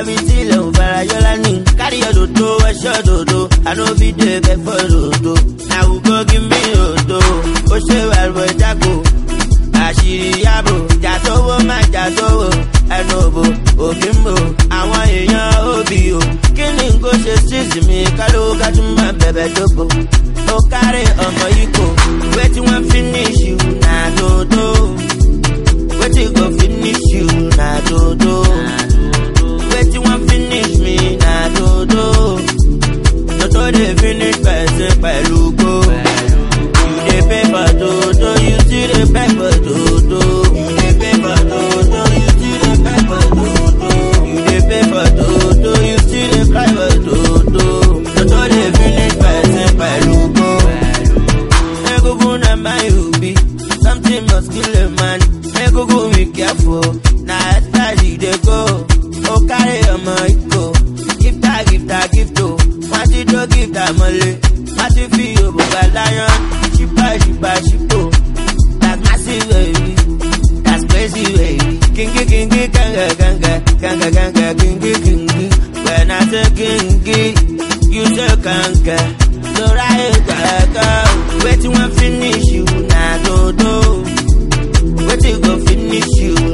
àfi tí ilẹ̀ ò fara yọ lánìí. Carry your dodo, ẹ̀ṣọ́ dodo, I no fit dey beg for dodo. Na who go give me dodo? Ó ṣe wàlúwẹ̀ jágo. Àṣírí yàbò, jà sówó má jà sówó. Ẹnu òbò, òkè ń bò, àwọn èèyàn òbí o. Kí ni n kò ṣe sísì mi? Kálówó ká tún máa bẹ̀bẹ̀ dóbo. Ó kárí ọmọ yìí kò, wetin wan finish you na dodo. Wetin go finish you na dodo. Wetin wan finish me na dodo. Dodo dey finish person pẹ̀lú go. You dey pay for dodo, you still dey pay for dodo. You dey pay for dodo, you still dey pay for dodo. You dey pay for dodo, you still dey cry for dodo. Dodo dey finish person pẹ̀lú go. Egungun na my obi, something must kill a man. Egungun be careful, na after she dey go. O carry ọmọ iko, gift her, gift her, gift o. Wọ́n ti tó gift her mọ́lé, wọ́n ti fi òbúgba lion. Ṣípa ṣípa ṣípò, that's massive baby, that's crazy baby. Kingi kingi kanga kanga, kanga kanga kingi kingi. When I say kingi, you say kanga. So right gaga, wetin wan finish you na dodo. Wetin go finish you